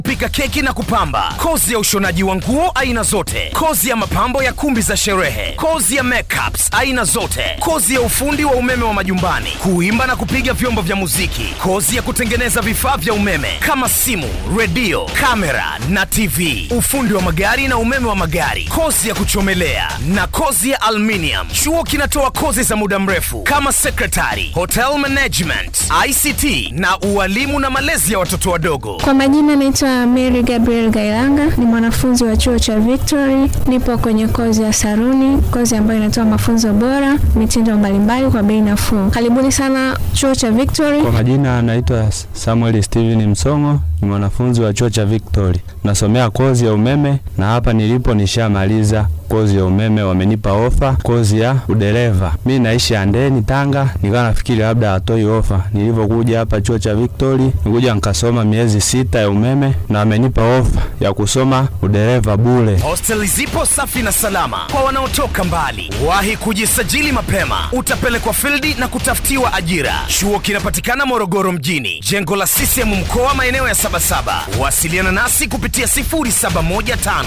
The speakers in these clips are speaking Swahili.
pika keki na kupamba, kozi ya ushonaji wa nguo aina zote, kozi ya mapambo ya kumbi za sherehe, kozi ya makeups aina zote, kozi ya ufundi wa umeme wa majumbani, kuimba na kupiga vyombo vya muziki, kozi ya kutengeneza vifaa vya umeme kama simu, redio, kamera na TV, ufundi wa magari na umeme wa magari, kozi ya kuchomelea na kozi ya aluminium. Chuo kinatoa kozi za muda mrefu kama secretary, hotel management, ICT na ualimu na malezi ya watoto wadogo. Kwa majina naitwa Mary Gabriel Gailanga, ni mwanafunzi wa chuo cha Victory. Nipo kwenye kozi ya saruni, kozi ambayo inatoa mafunzo bora, mitindo mbalimbali kwa bei nafuu. Karibuni sana chuo cha Victory. Kwa majina anaitwa Samuel Steven Msongo, ni mwanafunzi wa chuo cha Victory, nasomea kozi ya umeme na hapa nilipo nishamaliza kozi ya umeme, wamenipa ofa kozi ya udereva. Mi naishi Andeni, Tanga, nikawa nafikiri labda hatoi ofa. Nilivyokuja hapa chuo cha Victory, nikuja nikasoma miezi sita ya umeme na wamenipa ofa ya kusoma udereva bure. Hosteli zipo safi na salama kwa wanaotoka mbali. Wahi kujisajili mapema, utapelekwa fildi na kutafutiwa ajira. Chuo kinapatikana Morogoro mjini, jengo la CCM mkoa, maeneo ya Sabasaba. Wasiliana nasi kupitia 0715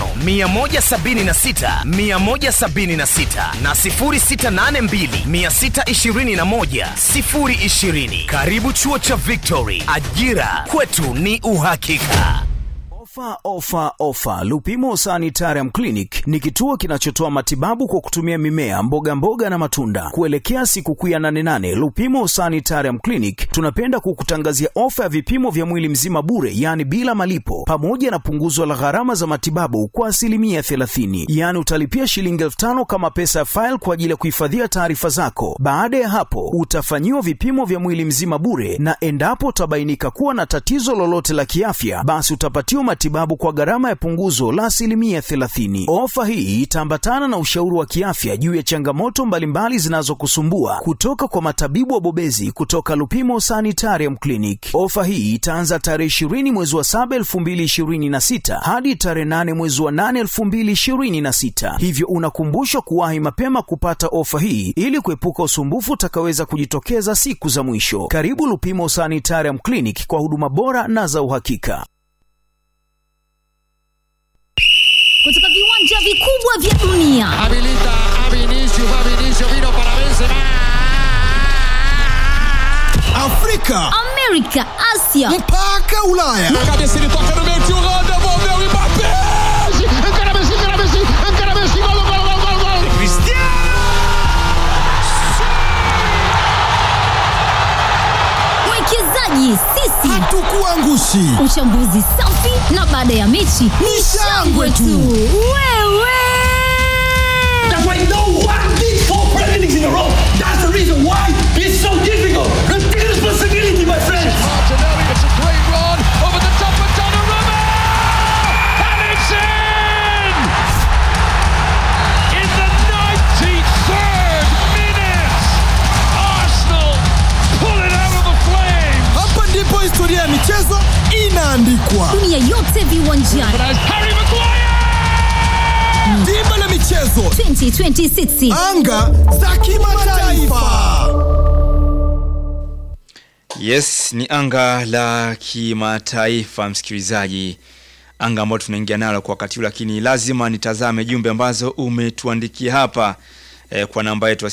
176 176 na 0682 621 020. Karibu chuo cha Victory, ajira kwetu ni uhakika. Ofa, ofa, ofa! Lupimo Sanitarium Clinic ni kituo kinachotoa matibabu kwa kutumia mimea, mboga mboga na matunda. Kuelekea sikukuu ya nane nane, Lupimo Sanitarium Clinic tunapenda kukutangazia ofa ya vipimo vya mwili mzima bure, yaani bila malipo, pamoja na punguzo la gharama za matibabu kwa asilimia 30. Yaani utalipia shilingi elfu tano kama pesa ya faili kwa ajili ya kuhifadhia taarifa zako. Baada ya hapo, utafanyiwa vipimo vya mwili mzima bure, na endapo utabainika kuwa na tatizo lolote la kiafya, basi utapatiwa matibabu kwa gharama ya punguzo la asilimia 30. Ofa hii itaambatana na ushauri wa kiafya juu ya changamoto mbalimbali zinazokusumbua kutoka kwa matabibu wabobezi kutoka Lupimo Sanitarium Clinic. Ofa hii itaanza tarehe 20 mwezi wa 7 2026 hadi tarehe 8 mwezi wa 8 2026, hivyo unakumbushwa kuwahi mapema kupata ofa hii ili kuepuka usumbufu utakaweza kujitokeza siku za mwisho. Karibu Lupimo Sanitarium Clinic kwa huduma bora na za uhakika. kutoka viwanja vikubwa vya dunia Habilita a Vinicius, va Vinicius, vino para Benzema. Afrika amerika asia mpaka Ulaya. Cabeça ele toca no meio, tio Rô, devolveu o Mbappé. Encara Messi, encara Messi, encara Messi, gol, gol, gol, gol, gol. mwekezaji sisi Hatukuangushi. uchambuzi safi na baada ya mechi ni shangwe tu wewe That's why no one did four Premier Leagues in a row. That's the reason why it's so difficult. Take responsibility, my friends. Martinelli, it's a great run over the top of Donnarumma. And it's in! In the 93rd minute, Arsenal pull it out of the flames. Hapa ndipo historia ya michezo inaandikwa. dunia yote viwanjani But as Harry Maguire! Dimba la michezo, 2026 anga za kimataifa. Yes, ni anga la kimataifa msikilizaji, anga ambalo tunaingia nalo kwa wakati huu, lakini lazima nitazame jumbe ambazo umetuandikia hapa eh, kwa namba yetu ya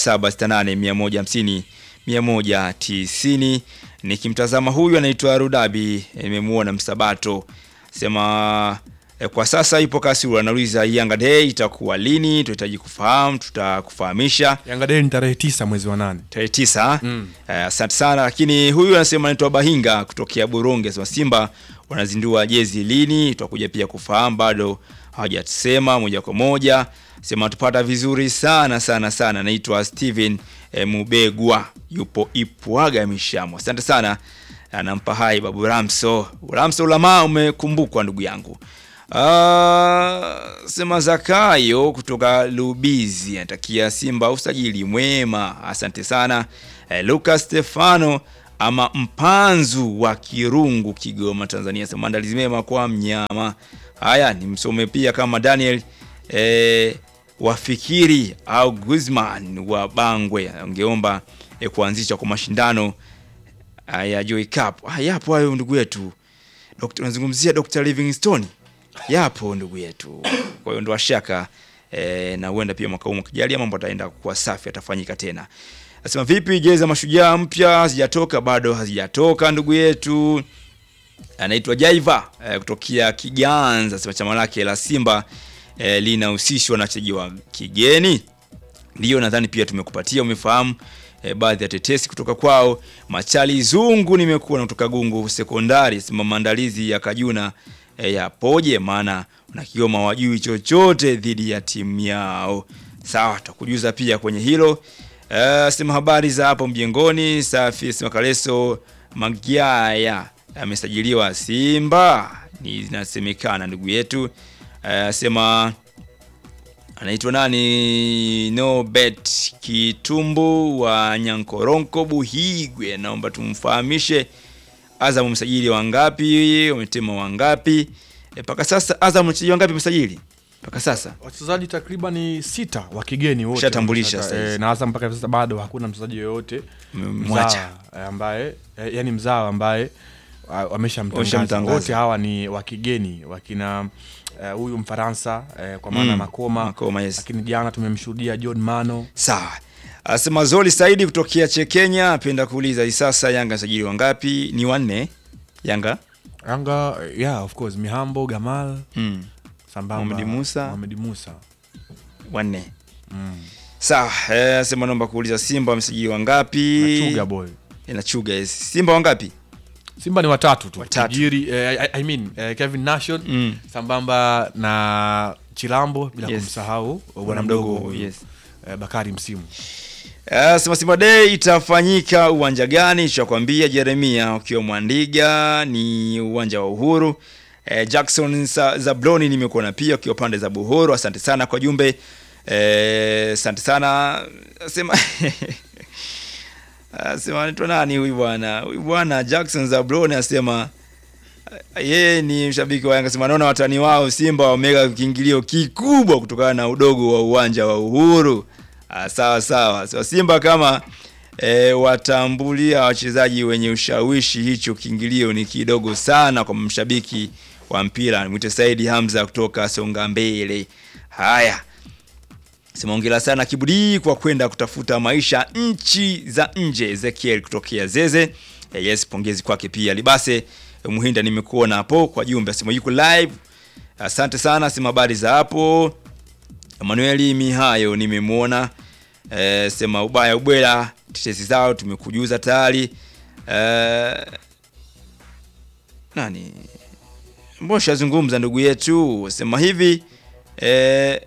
0768 150 190. Nikimtazama huyu anaitwa Rudabi, nimemuona Msabato sema eh, kwa sasa ipo Kasulu, anauliza Yanga Day itakuwa lini? Tunahitaji kufahamu, tutakufahamisha Yanga Day ni tarehe tisa mwezi wa nane. tarehe tisa. Eh, Asante sana, lakini huyu anasema anaitwa Bahinga kutokea Buronge, sema Simba wanazindua jezi lini? Tutakuja pia kufahamu, bado hawajatusema moja kwa moja. Sema tupata vizuri sana sana sana. Naitwa Steven eh, Mubegwa, yupo Ipwaga Mishamo. Asante sana, anampa hai babu Ramso. Ramso Ulama, umekumbukwa ndugu yangu. Ah, sema Zakayo kutoka Lubizi anatakia Simba usajili mwema. Asante sana. Eh, Lucas Stefano ama mpanzu wa Kirungu Kigoma Tanzania sema maandalizi mema kwa mnyama. Haya nimsome pia kama Daniel eh, wafikiri au Guzman wa Bangwe angeomba eh, kuanzisha kwa mashindano ya Joy Cup. Ah, yapo hayo ndugu yetu. Dr. unazungumzia Dr. Livingstone yapo ndugu yetu. Kwa hiyo ndo washaka e, na huenda pia mwaka huu mkijalia mambo ataenda kuwa safi, atafanyika tena. Nasema vipi, jezi za mashujaa mpya hazijatoka? Bado hazijatoka ndugu yetu anaitwa Jaiva eh, kutokea Kiganza, sema chama lake la Simba eh, linahusishwa na wachezaji wa kigeni. Ndio nadhani pia tumekupatia umefahamu eh, baadhi ya tetesi kutoka kwao. Machali Zungu nimekuwa na kutoka Gungu Sekondari, sema maandalizi ya Kajuna eh, yapoje? Maana wanakioma wajui chochote dhidi ya timu yao. Sawa, tutakujuza pia kwenye hilo. Uh, sema habari za hapo mjengoni safi. Sema Kaleso Magyaya amesajiliwa Simba, ni zinasemekana ndugu yetu. Uh, sema anaitwa nani? No bet Kitumbu wa Nyankoronko Buhigwe, naomba tumfahamishe Azam msajili wangapi, wametema wangapi mpaka sasa? Azam msajili wangapi msajili mpaka sasa? wachezaji takriban sita wa kigeni wote Ushatambulisha Sasa, sasa hivi. eh, na Azam mpaka hivi sasa bado hakuna mchezaji yoyote Mmemwacha. mzawa, eh, ambaye eh, yani mzawa ambaye ah, wameshamtangaza Wameshamtangaza. wote hawa ni wa kigeni wakina eh, huyu Mfaransa eh, kwa maana Mm, Makoma, Makoma, yes. lakini jana tumemshuhudia John Mano Sawa. Asema Zoli Saidi kutokea Chekenya apenda kuuliza hii sasa Yanga msajili wangapi? Ni wanne. Yanga Yanga eh, yeah of course Mihambo Gamal mm. sambamba Mohamed Musa. Mohamed Musa wanne. mm. Sawa, eh, asema naomba kuuliza Simba wamesajili wangapi? na Chuga boy Eh, na Chuga yes. Simba wangapi? Simba ni watatu tu Watatu. Kijiri, eh, I, I mean eh, Kevin Nation Mm. sambamba na Chilambo bila Yes. kumsahau bwana Bwana mdogo mdogo, huyu, yes. eh, Bakari Msimu Uh, Sema Simba Day itafanyika uwanja gani? Chakwambia Jeremia ukiwa Mwandiga ni uwanja wa Uhuru. Uh, Jackson Sa- Zabloni nimekuona pia ukiwa pande za Buhoro. Asante sana kwa jumbe. Eh, Asante sana. Sema Asema anaitwa nani huyu bwana? Huyu bwana Jackson Zabloni asema eh, yeye ni mshabiki wa Yanga. Sema naona watani wao Simba wameweka kiingilio kikubwa kutokana na udogo wa uwanja wa Uhuru. Ah, sawa sawa. So, Simba kama e, watambulia wachezaji wenye ushawishi, hicho kiingilio ni kidogo sana kwa mshabiki wa mpira. Mwite Saidi Hamza kutoka Songa Mbele. Haya, sema hongera sana Kibudi kwa kwenda kutafuta maisha nchi za nje. Ezekiel kutokea Zeze. E, yes, pongezi kwake pia. Libase e, Muhinda nimekuona hapo kwa jumbe, sema yuko live. Asante sana, sema habari za hapo. Emanueli Mihayo nimemwona e, sema ubaya ubwela tetesi zao tumekujuza tayari e, nani mbona shazungumza ndugu yetu sema hivi e,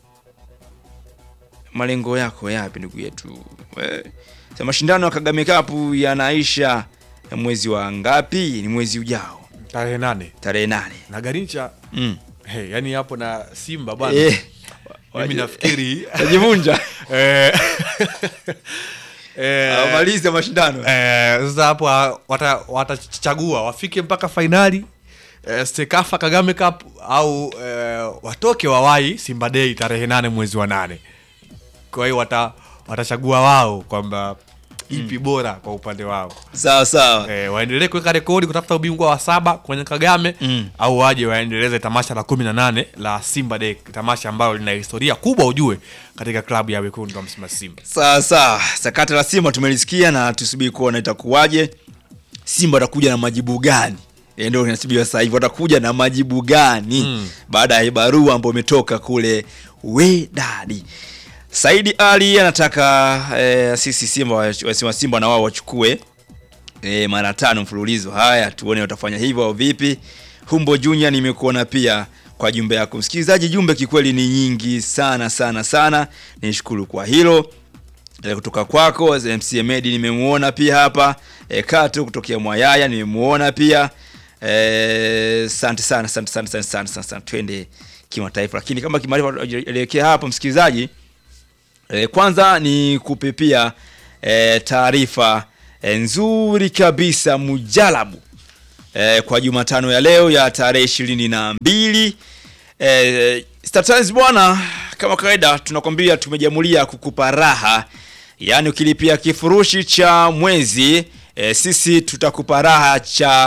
malengo yako yapi ndugu yetu e, sema mashindano ya Kagame Cup yanaisha mwezi wa ngapi ni mwezi ujao tarehe nane tarehe nane na Garincha mm. hey, yani hapo na Simba bwana Eh, mimi waje- nafikiri wajivunja eh, eh, amalize mashindano Eh, sasa hapo ah, wata- watachagua wafike mpaka fainali eh, Stekafa Kagame Cup au eh, watoke wawai Simba Day tarehe nane mwezi wa nane. Kwa hiyo wata, watachagua wao kwamba ipi bora kwa upande wao sawa sawa eh, waendelee kuweka rekodi kutafuta ubingwa wa saba kwenye Kagame Mm. au waje waendeleze tamasha la kumi na nane la Simba Day, tamasha ambalo lina historia kubwa ujue katika klabu ya wekundu wa Msimbazi Simba. Sawa sawa, sakata la Simba tumelisikia na tusubiri kuona itakuwaje. Simba watakuja na majibu gani? Eh, Ndio kinasubiriwa sasa hivi, watakuja na majibu gani Mm. baada ya barua ambayo imetoka kule Wedadi. Saidi Ali anataka eh, sisi Simba wasema Simba na wao wachukue eh, mara tano mfululizo. Haya, tuone watafanya hivyo au vipi. Humbo Junior nimekuona pia kwa jumbe yako msikilizaji. Jumbe kikweli ni nyingi sana sana sana, nishukuru kwa hilo e, kutoka kwako MC Medi nimemuona pia hapa e, Kato kutokea Mwayaya nimemuona pia e, asante sana asante sana asante sana sana sana twende kimataifa lakini kama kimataifa elekea hapo msikilizaji e, kwanza ni kupe pia e, taarifa e, nzuri kabisa mujalabu e, kwa Jumatano ya leo ya tarehe ishirini na mbili e, Star Times bwana, kama kawaida tunakwambia tumejamulia kukupa raha, yaani ukilipia kifurushi cha mwezi e, sisi tutakupa raha cha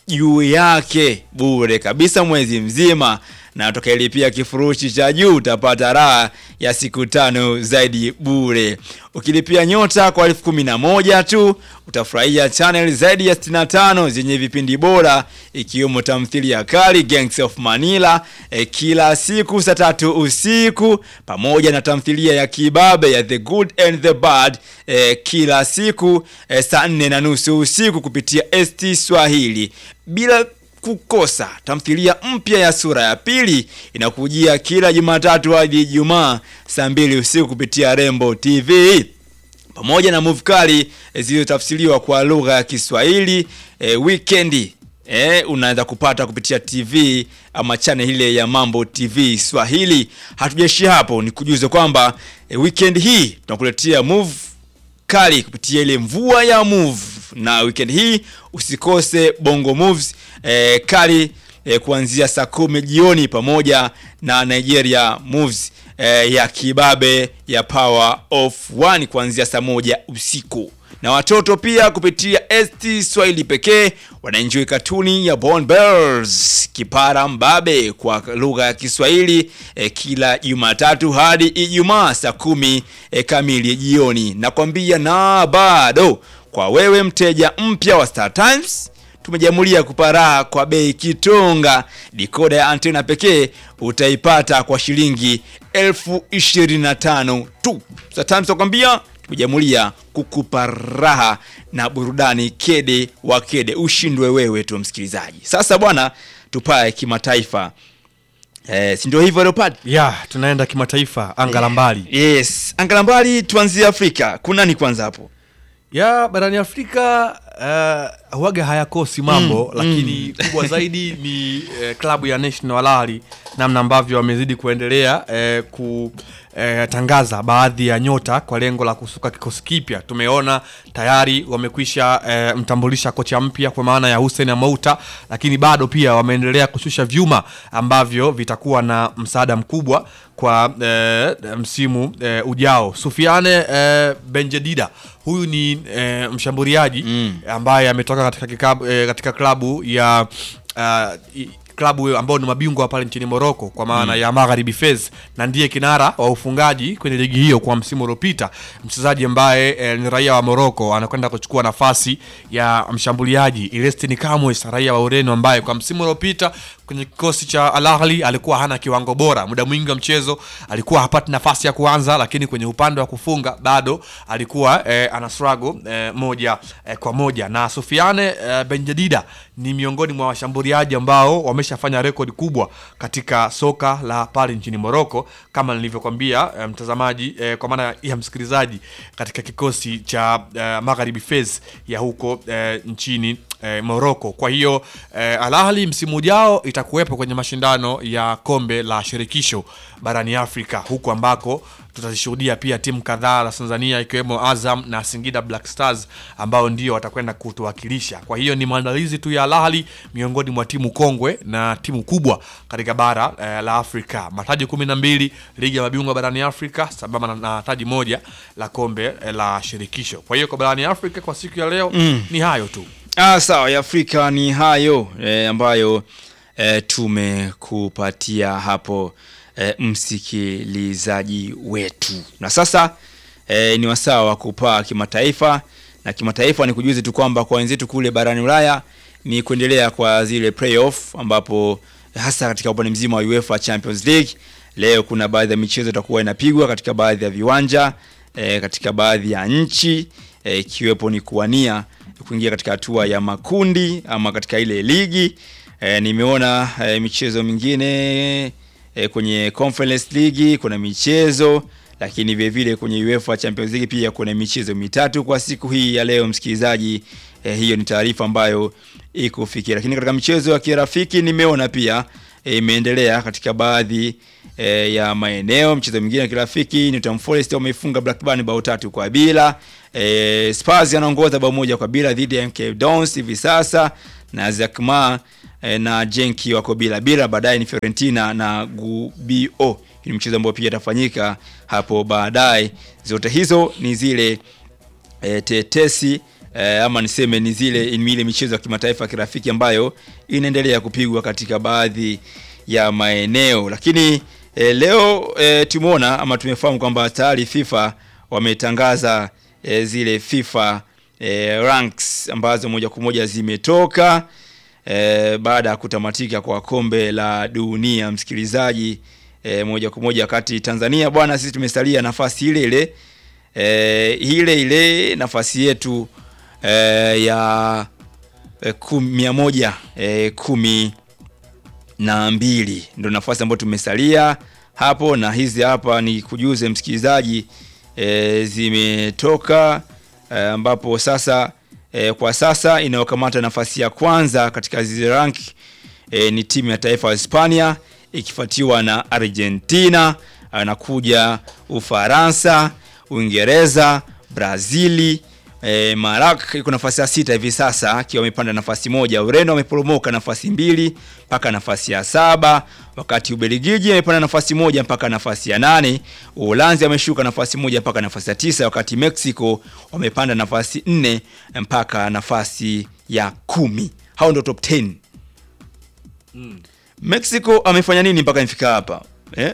juu yake bure kabisa mwezi mzima na utakayelipia kifurushi cha juu utapata raha ya siku tano zaidi bure. Ukilipia nyota kwa elfu kumi na moja tu utafurahia channel zaidi ya 65 zenye vipindi bora ikiwemo tamthilia kali Gangs of Manila eh, kila siku saa tatu usiku pamoja na tamthilia ya kibabe ya The Good and the Bad eh, kila siku eh, saa nne na nusu usiku kupitia ST Swahili bila kukosa tamthilia mpya ya sura ya pili inakujia kila Jumatatu hadi Ijumaa saa mbili usiku kupitia Rembo TV pamoja na movie kali eh, zilizotafsiriwa kwa lugha ya Kiswahili eh, weekendi eh, unaweza kupata kupitia TV ama channel ile ya Mambo TV Swahili. Hatujaishia hapo, ni kujuze kwamba eh, weekend hii tunakuletea move kali kupitia ile mvua ya move na weekend hii usikose bongo moves eh, kali eh, kuanzia saa kumi jioni pamoja na nigeria moves eh, ya kibabe ya power of one kuanzia saa moja usiku na watoto pia kupitia st swahili pekee wanaenjoy katuni ya Born Bells kipara mbabe kwa lugha ya kiswahili eh, kila jumatatu hadi ijumaa saa kumi eh, kamili jioni nakwambia na bado kwa wewe mteja mpya wa Star Times tumejamulia kupa raha kwa bei kitonga. Dikoda ya antena pekee utaipata kwa shilingi elfu ishirini na tano tu. Star Times nakwambia tumejamulia kukupa raha na burudani kede wa kede, ushindwe wewe tu msikilizaji. Sasa bwana, tupae kimataifa. Eh, si ndio hivyo Leopard? ya tunaenda kimataifa anga la mbali Yes, anga la mbali tuanzie Afrika. Kuna nani kwanza hapo? ya barani afrika uh, huaga hayakosi mambo Mm, lakini kubwa zaidi ni uh, klabu ya national alali namna ambavyo wamezidi kuendelea uh, kutangaza baadhi ya nyota kwa lengo la kusuka kikosi kipya tumeona tayari wamekwisha uh, mtambulisha kocha mpya kwa maana ya Hussein Amouta lakini bado pia wameendelea kushusha vyuma ambavyo vitakuwa na msaada mkubwa kwa eh, msimu eh, ujao Sufiane eh, Benjedida huyu ni eh, mshambuliaji mm. ambaye ametoka katika, kikabu, eh, katika klabu ya uh, i- klabu ambao ni mabingwa pale nchini Morocco kwa maana Mm. ya Magharibi Fez na ndiye kinara wa ufungaji kwenye ligi hiyo kwa msimu uliopita. Mchezaji ambaye eh, ni raia wa Morocco anakwenda kuchukua nafasi ya mshambuliaji Ilestini Camões raia wa Ureno ambaye kwa msimu uliopita kwenye kikosi cha Al Ahly alikuwa hana kiwango bora. Muda mwingi wa mchezo alikuwa hapati nafasi ya kuanza, lakini kwenye upande wa kufunga bado alikuwa eh, ana struggle eh, moja eh, kwa moja. Na Sufiane eh, Benjedida ni miongoni mwa washambuliaji ambao wameshafanya rekodi kubwa katika soka la pale nchini Morocco kama nilivyokwambia eh, mtazamaji eh, kwa maana ya msikilizaji katika kikosi cha eh, Magharibi Fez ya huko eh, nchini eh, Morocco. Kwa hiyo eh, Al Ahly msimu ujao itakuwepo kwenye mashindano ya kombe la shirikisho barani Afrika huku ambako tutazishuhudia pia timu kadhaa za Tanzania ikiwemo Azam na Singida Black Stars ambao ndio watakwenda kutuwakilisha. Kwa hiyo ni maandalizi tu ya Al Ahly miongoni mwa timu kongwe na timu kubwa katika bara eh, la Afrika. Mataji kumi na mbili ligi ya mabingwa barani Afrika sambamba na, na taji moja la kombe eh, la shirikisho. Kwa hiyo kwa barani Afrika kwa siku ya leo Mm. ni hayo tu. Ah, sawa ya Afrika ni hayo e, ambayo e, tumekupatia hapo e, msikilizaji wetu. Na sasa e, ni wasaa wa kupaa kimataifa, na kimataifa ni kujuzi tu kwamba kwa wenzetu kule barani Ulaya ni kuendelea kwa zile playoff ambapo hasa katika upande mzima wa UEFA Champions League leo kuna baadhi ya michezo itakuwa inapigwa katika baadhi ya viwanja e, katika baadhi ya nchi eh, ikiwepo ni kuwania kuingia katika hatua ya makundi ama katika ile ligi e, nimeona e, michezo mingine e, kwenye Conference League kuna michezo lakini vile vile kwenye UEFA Champions League pia kuna michezo mitatu kwa siku hii ya leo msikilizaji e, hiyo ni taarifa ambayo ikufikia lakini katika michezo ya kirafiki nimeona pia eh, imeendelea katika baadhi e, ya maeneo mchezo mwingine wa kirafiki Nottingham Forest wameifunga Blackburn bao tatu kwa bila e, Spurs anaongoza bao moja kwa bila dhidi ya MK Dons hivi sasa na Zakma e, na Genki wako bila bila baadaye ni Fiorentina na Gubbio ni mchezo ambao pia itafanyika hapo baadaye zote hizo ni zile e, tetesi eh, ama niseme ni zile ni ile michezo ya kimataifa ya kirafiki ambayo inaendelea kupigwa katika baadhi ya maeneo, lakini eh, leo eh, tumeona ama tumefahamu kwamba tayari FIFA wametangaza eh, zile FIFA eh, ranks ambazo moja kwa moja zimetoka eh, baada ya kutamatika kwa kombe la dunia msikilizaji eh, moja kwa moja wakati Tanzania bwana sisi tumesalia nafasi ile ile eh, ile ile nafasi yetu eh, ya eh, kum, mia moja eh, kumi na mbili ndo nafasi ambayo tumesalia hapo, na hizi hapa ni kujuze msikilizaji e, zimetoka e, ambapo sasa e, kwa sasa inayokamata nafasi ya kwanza katika zile rank e, ni timu ya taifa ya Hispania ikifuatiwa na Argentina, anakuja Ufaransa, Uingereza, Brazili E, Marak iko nafasi ya sita hivi sasa akiwa amepanda nafasi moja. Ureno ameporomoka nafasi mbili mpaka nafasi ya saba, wakati Ubelgiji amepanda nafasi moja mpaka nafasi ya nane. Uholanzi ameshuka nafasi moja mpaka nafasi ya tisa, wakati Mexico wamepanda nafasi nne mpaka nafasi ya kumi. Hao ndio top 10. Mm. Mexico amefanya nini mpaka nifika hapa eh?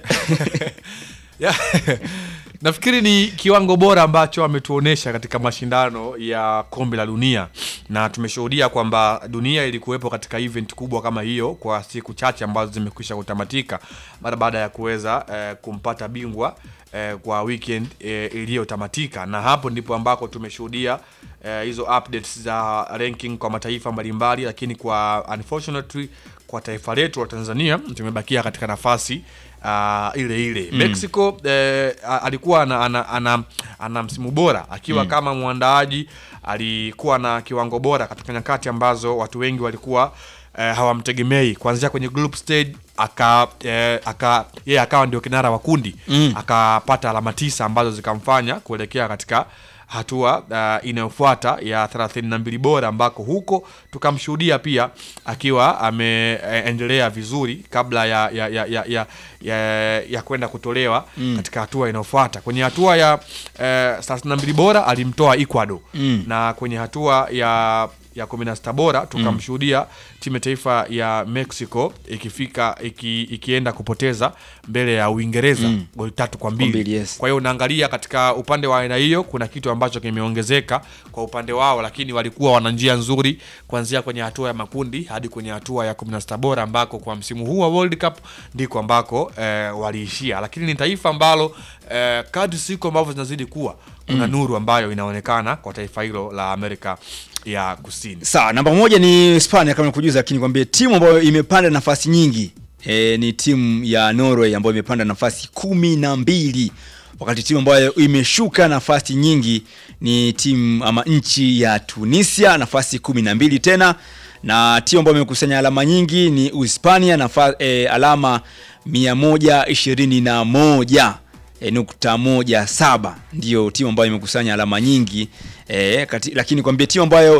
Yeah. nafikiri ni kiwango bora ambacho ametuonesha katika mashindano ya kombe la dunia na tumeshuhudia kwamba dunia ilikuwepo katika event kubwa kama hiyo kwa siku chache ambazo zimekwisha kutamatika mara baada ya kuweza eh, kumpata bingwa eh, kwa weekend eh, iliyotamatika na hapo ndipo ambako tumeshuhudia eh, hizo updates za ranking kwa mataifa mbalimbali lakini kwa unfortunately kwa taifa letu la Tanzania tumebakia katika nafasi uh, ile ile Mm. Mexico eh, a- alikuwa ana, ana, ana, ana msimu bora akiwa Mm. kama mwandaaji alikuwa na kiwango bora katika nyakati ambazo watu wengi walikuwa eh, hawamtegemei kuanzia kwenye group stage aka eh, aka yeye akawa ndio kinara wa kundi Mm. akapata alama tisa ambazo zikamfanya kuelekea katika hatua uh, inayofuata ya 32 bora ambako huko tukamshuhudia pia akiwa ameendelea vizuri kabla ya ya ya ya, ya, ya, ya kwenda kutolewa Mm. katika hatua inayofuata kwenye hatua ya eh, 32 bora alimtoa Ecuador Mm. na kwenye hatua ya ya 16 bora tukamshuhudia timu ya taifa ya Mexico ikifika iki, ikienda kupoteza mbele ya Uingereza Mm. goli tatu kwa Kwa mbili. mbili, yes. Kwa hiyo unaangalia katika upande wa aina hiyo kuna kitu ambacho kimeongezeka kwa upande wao, lakini walikuwa wana njia nzuri kuanzia kwenye hatua ya makundi hadi kwenye hatua ya 16 bora ambako kwa msimu huu wa World Cup ndiko ambako eh, waliishia, lakini ni taifa ambalo eh, kadri siku ambavyo zinazidi kuwa kuna Mm. nuru ambayo inaonekana kwa taifa hilo la Amerika ya Kusini. Sawa, namba moja ni Hispania kama nikujuza, lakini kwambie timu ambayo imepanda nafasi nyingi e, ni timu ya Norway ambayo imepanda nafasi kumi na mbili wakati timu ambayo imeshuka nafasi nyingi ni timu ama nchi ya Tunisia nafasi kumi na mbili tena, na timu ambayo imekusanya alama nyingi ni Uhispania nafa, e, alama mia moja ishirini na moja e, nukta moja saba ndio timu ambayo imekusanya alama nyingi e, kati, lakini kwambia timu ambayo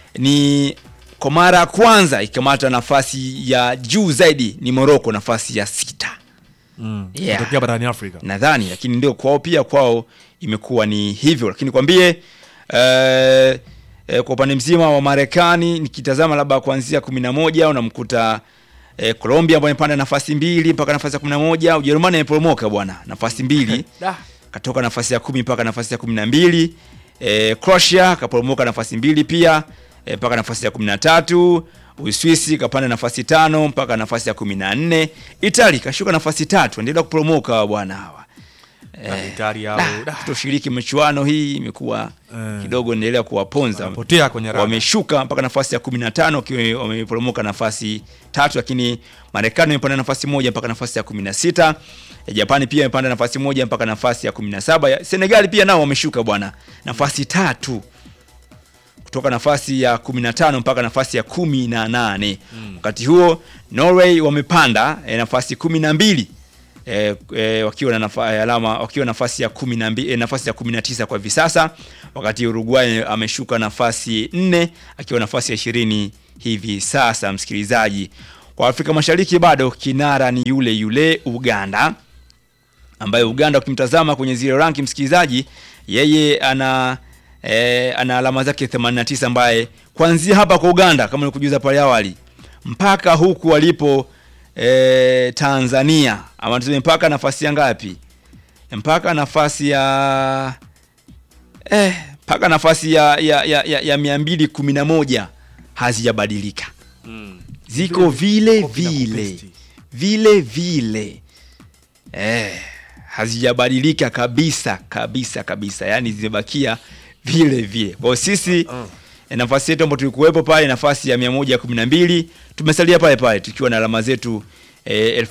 ni kwa mara ya kwanza ikamata nafasi ya juu zaidi ni Morocco nafasi ya sita Mm. Yeah. Kutokea barani Afrika. nadhani, lakini ndio kwao pia kwao imekuwa ni hivyo, lakini kwambie eh, eh, kwa upande mzima wa Marekani nikitazama labda kuanzia kumi na moja unamkuta eh, Colombia ambayo imepanda nafasi mbili mpaka nafasi ya kumi na moja Ujerumani imeporomoka bwana nafasi mbili Da. katoka nafasi ya kumi mpaka nafasi ya kumi na mbili e, Croatia kaporomoka nafasi mbili pia e, mpaka nafasi ya kumi na tatu Uswisi kapanda nafasi tano mpaka nafasi ya kumi na nne Itali kashuka nafasi tatu endelea kuporomoka bwana hawa Na Italia au- da, kutoshiriki michuano hii imekuwa kidogo endelea kuwaponza Wanapotea kwenye rada. wameshuka mpaka nafasi ya 15 wakiwa wameporomoka nafasi tatu, lakini Marekani imepanda nafasi moja mpaka nafasi ya 16. Eh, Japani pia imepanda nafasi moja mpaka nafasi ya 17. Ya- Senegali pia nao wameshuka bwana nafasi tatu kutoka nafasi ya 15 mpaka nafasi ya 18. Wakati huo Norway wamepanda eh, nafasi 12 eh, eh, wakiwa na nafa, eh, alama wakiwa nafasi ya 12 eh, nafasi ya 19 kwa hivi sasa, wakati Uruguay ameshuka nafasi 4 akiwa nafasi ya 20 hivi sasa. Msikilizaji, kwa Afrika Mashariki bado kinara ni yule yule Uganda ambaye Uganda ukimtazama kwenye zile ranki msikilizaji, yeye ana eh, ana alama zake 89 ambaye kuanzia hapa kwa Uganda kama nilikujuza pale awali mpaka huku walipo eh, Tanzania ama tuseme mpaka nafasi ya ngapi? Mpaka nafasi ya eh, mpaka nafasi ya ya ya, ya, ya 211 hazijabadilika ziko vile vile vile vile eh, hazijabadilika kabisa kabisa kabisa, yani zimebakia vile vile. Kwa hiyo sisi eh, nafasi yetu ambayo tulikuwepo pale nafasi ya 112 tumesalia pale pale tukiwa na alama zetu eh,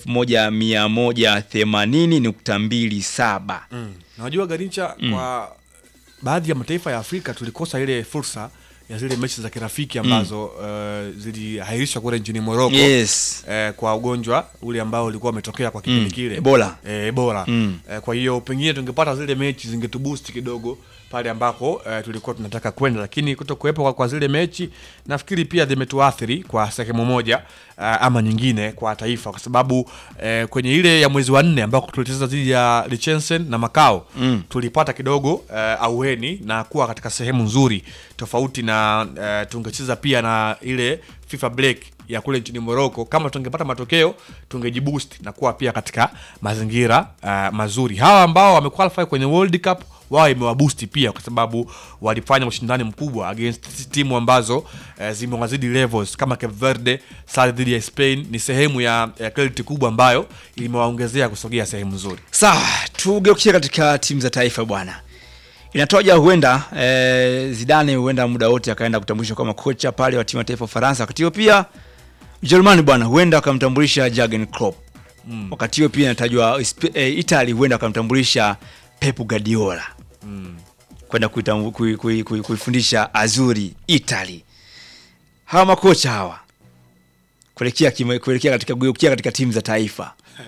1180.27 Mm. Najua Garincha Mm. kwa baadhi ya mataifa ya Afrika tulikosa ile fursa ya zile mechi za kirafiki ambazo uh, ziliahirishwa kule nchini Morocco Yes. eh, kwa ugonjwa ule ambao ulikuwa umetokea kwa kipindi Mm. kile Ebola. eh, Ebola. Mm. Eh, kwa hiyo pengine tungepata zile mechi zingetuboost kidogo pale ambako eh, tulikuwa tunataka kwenda, lakini kuto kuwepo kwa, kwa zile mechi nafikiri pia zimetuathiri kwa sehemu moja uh, ama nyingine kwa taifa, kwa sababu eh, kwenye ile ya mwezi wa nne ambako tulicheza dhidi ya Liechtenstein na Macau Mm. tulipata kidogo uh, auheni na kuwa katika sehemu nzuri tofauti na uh, tungecheza pia na ile FIFA break ya kule nchini Morocco. Kama tungepata matokeo tungejiboost na kuwa pia katika mazingira uh, mazuri. Hawa ambao wamequalify kwenye World Cup wao imewaboost pia kwa sababu walifanya ushindani mkubwa against timu ambazo uh, zimewazidi levels kama Cape Verde, sare dhidi ya Spain ni sehemu ya, ya credit kubwa ambayo imewaongezea kusogea sehemu nzuri. Sawa, tugeukie katika timu za taifa bwana. Inatoja huenda eh, Zidane huenda muda wote akaenda kutambulishwa kama kocha pale wa timu ya taifa ya Ufaransa. Wakati huo pia Ujerumani bwana huenda akamtambulisha Jurgen Klopp. Mm. Wakati huo pia inatajwa Isp- eh, Italy huenda akamtambulisha Pep Guardiola Mm. kwenda kuitambu- kui- kui- kui- kuifundisha Azuri Italy. Hawa makocha hawa kuelekea kima- kuelekea katika kuelekea katika timu za taifa.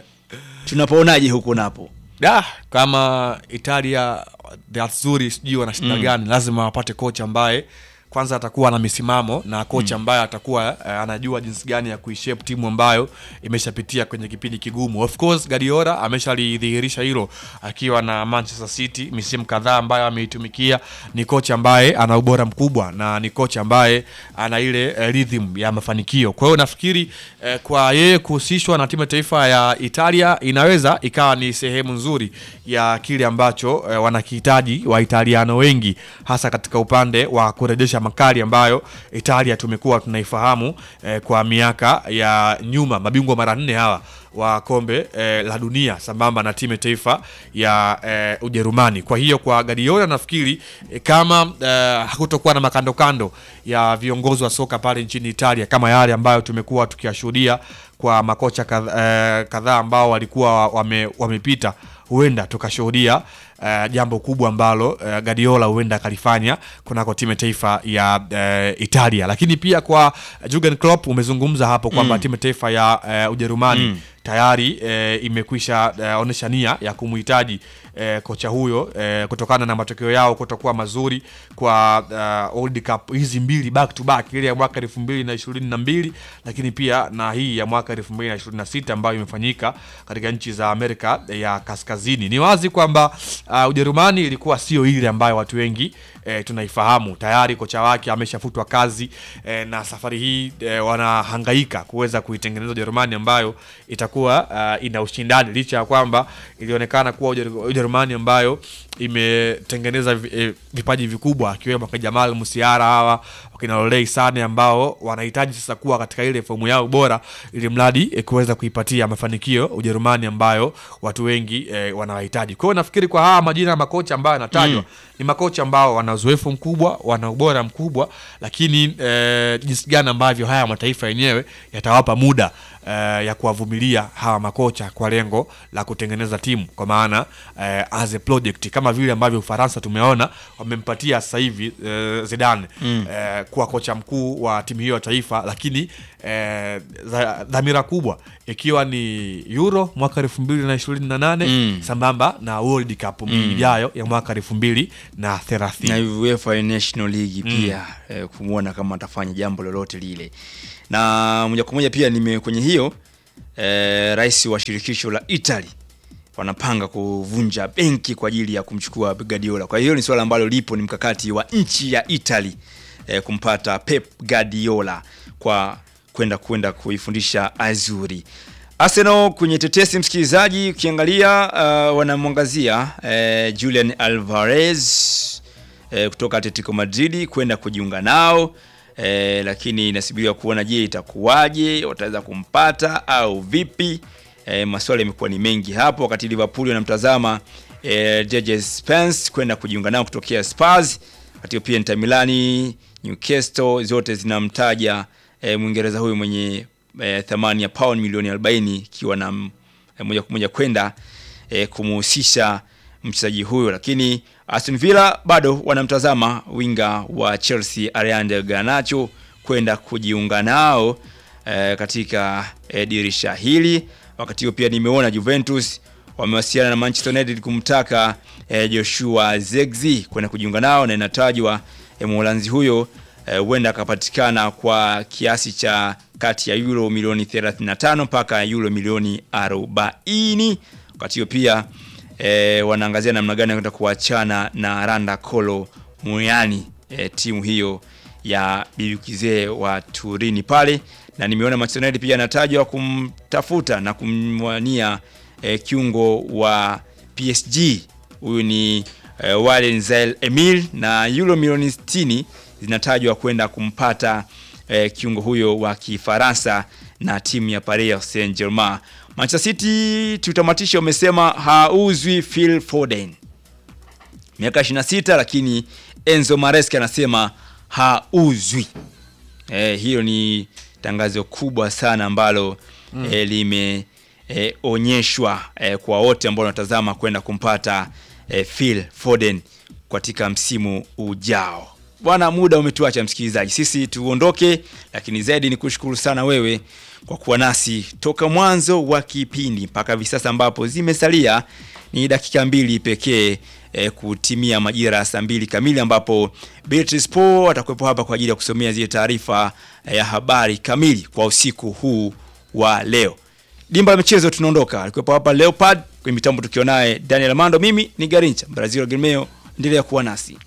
Tunapoonaje huko napo? da kama Italia the Azzurri sijui wana shida Mm. gani, lazima wapate kocha ambaye kwanza atakuwa na misimamo na kocha ambaye atakuwa uh, anajua jinsi gani ya kuishape timu ambayo imeshapitia kwenye kipindi kigumu. Of course Guardiola ameshalidhihirisha hilo akiwa na Manchester City misimu kadhaa ambayo ameitumikia. Ni kocha ambaye ana ubora mkubwa na ni kocha ambaye ana ile uh, rhythm ya mafanikio. Kwa hiyo nafikiri uh, kwa yeye kuhusishwa na timu ya taifa ya Italia inaweza ikawa ni sehemu nzuri ya kile ambacho uh, wanakihitaji Waitaliano wengi hasa katika upande wa kurejesha makali ambayo Italia tumekuwa tunaifahamu eh, kwa miaka ya nyuma, mabingwa mara nne hawa wa kombe eh, la dunia sambamba na timu ya taifa ya eh, Ujerumani. Kwa hiyo kwa Guardiola nafikiri eh, kama eh, hakutokuwa na makandokando ya viongozi wa soka pale nchini Italia kama yale ambayo tumekuwa tukiyashuhudia kwa makocha kadhaa eh, kadhaa ambao walikuwa wame, wamepita huenda tukashuhudia uh, jambo kubwa ambalo uh, Guardiola huenda akalifanya kunako timu ya taifa ya uh, Italia. Lakini pia kwa Jurgen Klopp umezungumza hapo kwamba Mm. timu ya taifa ya uh, Ujerumani Mm. tayari eh, imekwisha eh, onyesha nia ya kumhitaji eh, kocha huyo eh, kutokana na matokeo yao kutokuwa mazuri kwa uh, World Cup hizi mbili back to back, ile ya mwaka elfu mbili na ishirini na mbili lakini pia na hii ya mwaka elfu mbili na ishirini na sita ambayo imefanyika katika nchi za Amerika ya Kaskazini. Ni wazi kwamba uh, Ujerumani ilikuwa sio ile ambayo watu wengi eh, tunaifahamu. Tayari kocha wake ameshafutwa kazi eh, na safari hii eh, wanahangaika kuweza kuitengeneza Ujerumani ambayo itakuwa uh, ina ushindani licha ya kwamba ilionekana kuwa Ujer- Ujerumani ambayo imetengeneza vi- eh, vipaji vikubwa akiwemo kwa Jamal Musiala hawa wakina Lolei Sane ambao wanahitaji sasa kuwa katika ile fomu yao bora ili mradi eh, kuweza kuipatia mafanikio Ujerumani ambayo watu wengi eh, wanawahitaji. Kwa hiyo nafikiri kwa haya majina ya makocha ambayo yanatajwa Mm. ni makocha ambao wana uzoefu mkubwa, wana ubora mkubwa, lakini eh, jinsi gani ambavyo haya mataifa yenyewe yatawapa muda eh, ya kuwavumilia hawa makocha kwa lengo la kutengeneza timu kwa maana eh, as a project kama vile ambavyo Ufaransa tumeona wamempatia sasa hivi eh, Zidane Mm. eh, kuwa kocha mkuu wa timu hiyo ya taifa, lakini eh, dha- dhamira kubwa ikiwa ni Euro mwaka elfu mbili na ishirini na nane Mm. sambamba na World Cup Mm. ijayo ya mwaka elfu mbili na thelathini. na UEFA National League Mm. pia eh, kumwona kama atafanya jambo lolote lile, na moja kwa moja pia nime kwenye hiyo eh, rais wa shirikisho la Italy wanapanga kuvunja benki kwa ajili ya kumchukua Guardiola. Kwa hiyo ni swala ambalo lipo, ni mkakati wa nchi ya Italy eh, kumpata Pep Guardiola kwa kwenda kwenda kuifundisha Azuri. Arsenal kwenye tetesi, msikilizaji, ukiangalia uh, wanamwangazia eh, Julian Alvarez eh, kutoka Atletico Madrid kwenda kujiunga nao eh, lakini inasubiriwa kuona, je, itakuwaje, wataweza kumpata au vipi? Eh, maswali yamekuwa ni mengi hapo, wakati Liverpool wanamtazama eh, Jadon Spence kwenda kujiunga nao kutokea Spurs, wakati pia Inter Milani, Newcastle zote zinamtaja eh, Mwingereza huyu mwenye eh, thamani ya pound milioni 40 ikiwa na mm, eh, moja kwa moja kwenda eh, kumuhusisha mchezaji huyo, lakini Aston Villa bado wanamtazama winga wa Chelsea Ariande Garnacho kwenda kujiunga nao eh, katika eh, dirisha hili. Wakati huo pia nimeona Juventus wamewasiliana na Manchester United kumtaka eh, Joshua Zirkzee kwenda kujiunga nao na inatajwa eh, Mholanzi huyo eh, huenda akapatikana kwa kiasi cha kati ya euro milioni 35 mpaka euro milioni 40. Wakati huo pia e, wanaangazia namna gani kwenda kuachana na Randa Kolo Muyani e, timu hiyo ya bibi kizee wa Turini pale, na nimeona Manchester United pia anatajwa kumtafuta na kumwania e, kiungo wa PSG huyu ni e, Warren Zaïre Emile na euro milioni 60 zinatajwa kwenda kumpata e, kiungo huyo wa Kifaransa na timu ya Paris Saint-Germain. Manchester City tutamatisha, umesema hauzwi Phil Foden miaka 26, lakini Enzo Maresca anasema hauzwi. E, hiyo ni tangazo kubwa sana ambalo mm. e, limeonyeshwa e, e, kwa wote ambao wanatazama kwenda kumpata e, Phil Foden katika msimu ujao. Bwana, muda umetuacha msikilizaji, sisi tuondoke, lakini zaidi ni kushukuru sana wewe kwa kuwa nasi toka mwanzo wa kipindi mpaka hivi sasa, ambapo zimesalia ni dakika mbili pekee e, kutimia majira ya saa mbili kamili, ambapo Beatrice Po atakuwepo hapa kwa ajili ya kusomea zile taarifa ya habari kamili kwa usiku huu wa leo. Dimba la michezo tunaondoka, alikuwepo hapa Leopard kwenye mitambo, tukiwa naye Daniel Amando, mimi ni Garincha Brazil Gilmeo, endelea kuwa nasi.